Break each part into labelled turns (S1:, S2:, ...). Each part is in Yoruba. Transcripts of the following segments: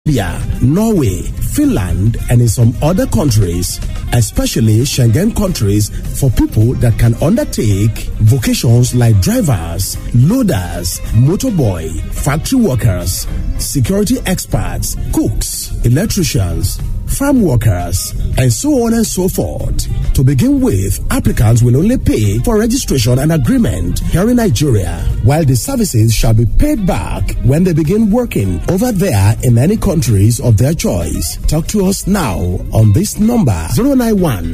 S1: Serbia, Norway, Finland, and in some other countries, especially Schengen countries, for people that can undertake vocations like drivers, loaders, motorboy, factory workers, security experts, cooks, electricians, farm workers, and so on and so forth. To begin with, applicants will only pay for registration and agreement here in Nigeria, while the services shall be paid back when they begin working over there in any countries of their choice. Talk to us now on this number 091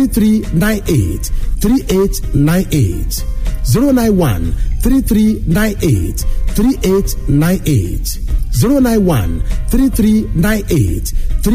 S1: 3398 3898. 091 3398 3898. 091 3398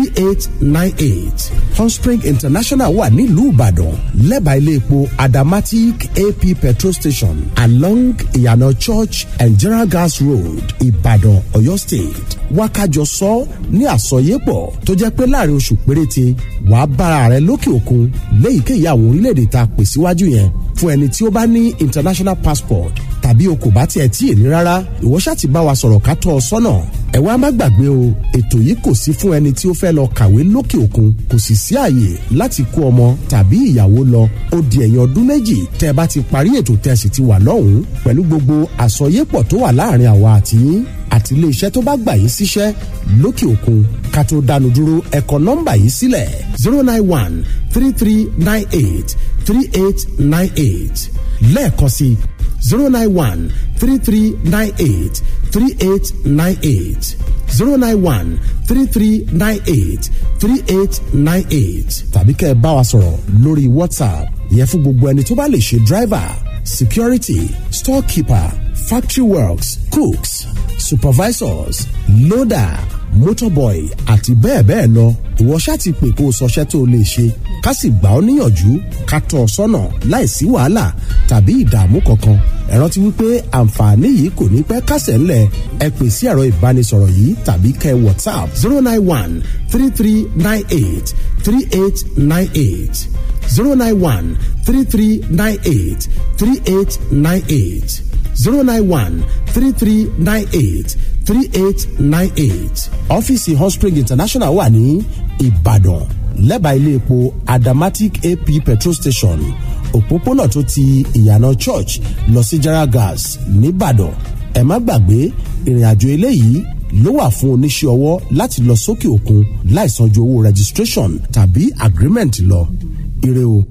S1: 3898. Hotspring International wà nílùú Ìbàdàn lẹ́bàá ilé epo Adamatic AP petrol station along Ìyànà Church and General Gas Road Ìbàdàn Ọ̀yọ́ State. Wákàjọ sọ ní àsọyépọ̀ tó jẹ́ pé láàrin oṣù péréte wàá bára rẹ lókè òkun léyìíkéyìí àwọn orílẹ̀-èdè tá a pè síwájú yẹn fún ẹni tí ó bá ní international passport tàbí o kò bá tiẹ̀ tí ì ní rárá ìwọ ṣáà ti bá wa sọ̀rọ̀ ká tọ́ ọ sọ́nà ẹ wá má gbàgbé o ètò yìí kò sí fún ẹni tí ó fẹ́ lọ kàwé lókè òkun kò sì sí àyè láti kó ọmọ tàbí ìyàwó lọ ó di ẹ̀yìn ọdún méjì tẹ́ ẹ bá ti parí ètò tẹ́ ẹ sì ti wà lọ́hùn-ún pẹ̀lú gbogbo àsọyépọ̀ tó wà láàrin àwa àti yín àti iléeṣẹ́ tó bá gbà yín síṣẹ́ lókè òkun ká tó dánu dúró ẹ kọ nọ́mbà yìí sílẹ̀ zero nine one three three nine eight three eight nine eight lẹ́ẹ̀kan sí zero nine one three three nine eight three eight nine eight zero nine one three three nine eight three eight nine eight tàbí kẹ́ ẹ bá wa sọ̀rọ̀ lórí whatsapp yẹ fún gbogbo ẹni tó bá lè ṣe driver security storekeeper factory works cooks supervisors loader motorboy àti bẹ́ẹ̀ bẹ́ẹ̀ lọ ìwọ ṣáà ti pè kó o sọṣẹ́ tó o lè ṣe ká sì gbà ọ́ níyànjú ká tọ́ ọ sọ́nà láìsí wàhálà tàbí ìdààmú kankan ẹ rántí wípé àǹfààní yìí kò ní pẹ́ kásẹ̀ ńlẹ̀ ẹ pè sí ẹ̀rọ ìbánisọ̀rọ̀ yìí tàbí kẹ́ whatsapp zero nine one three three nine eight three eight nine eight zero nine one three three nine eight three eight nine eight zero nine one three three nine eight three eight nine eight ọ́fíìsì Hotspring International wà ní Ìbàdàn lẹ́bàá ilé epo Adamatic AP petrol station òpópónà tó ti ìyànà church lọ sí Jara gas nìbàdàn ẹ má gbàgbé ìrìn àjò eléyìí ló wà fún oníṣẹ́ ọwọ́ láti lọ sókè òkun láìsan ju owó registration tàbí agreement lọ ire o.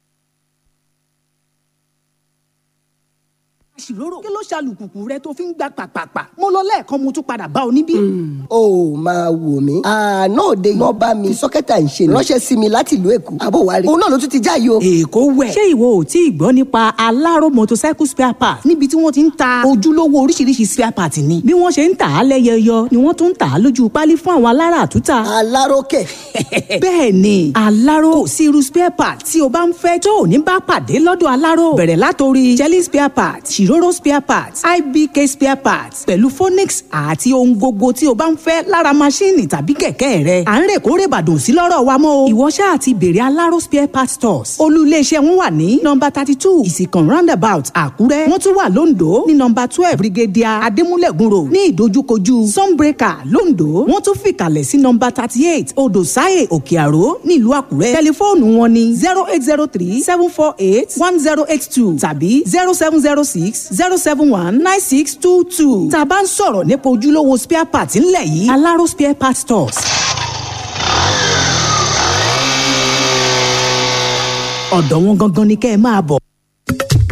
S2: àṣìlóró kí ló ṣàlùkùkù rẹ tó fi ń gbà pàpàpà mo lọ lẹ́ẹ̀kan mo tún padà bá ọ níbí.
S3: ó máa wò mí. àná òde iná bá mi sọ́kẹ́tà ń ṣe ni. ránṣẹ́ sí mi láti ìlú èkó. àbò wa rí. òun náà ló tún ti já yìí o.
S2: èkó wẹ̀. ṣé ìwọ ò tí ì gbọ́ nípa aláró motorcycle spare part níbi tí wọ́n ti ń ta ojúlówó oríṣiríṣi spare part ni. bí wọ́n ṣe ń tà á lẹ́yẹyọ ni wọ́n tún ń tà á lójú pálí fún àwọn alára àtúntà.
S3: aláròkè.
S2: bẹ́ẹ̀ ni aláró kò sí irú spare part tí o bá ń fẹ́ tó ò ní bá pàdé lọ́dọ̀ aláró. bẹ̀rẹ̀ látòrí jelly spare part ṣìróró spare part ibk spare part pẹ̀lú phonix àti ohun gbogbo tí o bá ń fẹ́ lára maṣíìnì tàbí kẹ̀kẹ́ rẹ. à ń rè kó rè bàdàn sí lọ́rọ̀ wa mọ́ o. ìwọ ṣáà ti bèrè aláró spare part stores. olú iléeṣẹ́ wọn wà ní nọmba thirty two ìsìkàn roundabout àkúrẹ́. wọ́n tún wà lóńdó ní nọmba twelve brigadier adémúlẹ̀gùn road ní ìdojúkojú sunbreaker lóńdó. wọ́n tún fìkàlẹ̀ sí nọmba thirty eight odò sáyè òkè àró nílùú àkúrẹ́. tẹlifóònù wọn ni zero eight zero three seven four eight one zero eight two tàbí zero seven zero six zero seven one nine six two two. tá a bá ń sọ̀rọ̀ nípa ojúlówó spare part ńlẹ̀ yìí aláró spare part stores. ọ̀dọ̀ wọn gangan ni kẹ́ ẹ máa bọ̀.